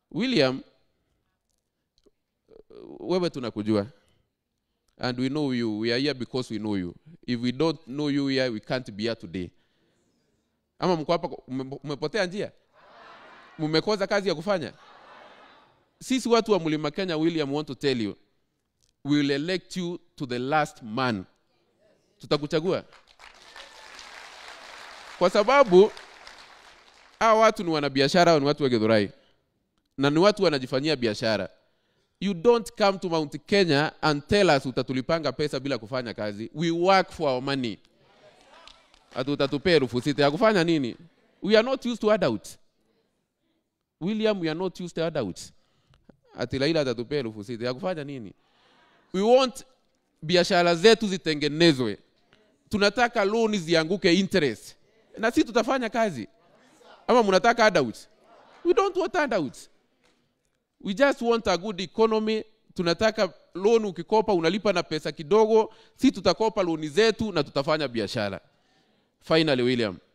william wewe tunakujua and we know you we are here because we know you if we don't know you here we can't be here today ama mko hapa ume- umepotea njia mmekosa kazi ya kufanya sisi watu wa mlima kenya william want to tell you we will elect you to the last man tutakuchagua kwa sababu hawa watu ni wanabiashara au ni watu wa Githurai na ni watu wanajifanyia biashara. You don't come to Mount Kenya and tell us utatulipanga pesa bila kufanya kazi. We work for our money. Ati utatupea elfu sita ya kufanya nini? We are not used to adults. William, we are not used to adults. Ati Laila atatupea elfu sita ya kufanya nini? We want biashara zetu zitengenezwe. Tunataka loan zianguke interest, na sisi tutafanya kazi ama mnataka handouts? We don't want handouts. We just want a good economy. Tunataka loan, ukikopa unalipa na pesa kidogo, si tutakopa loan zetu na tutafanya biashara. Finally, William,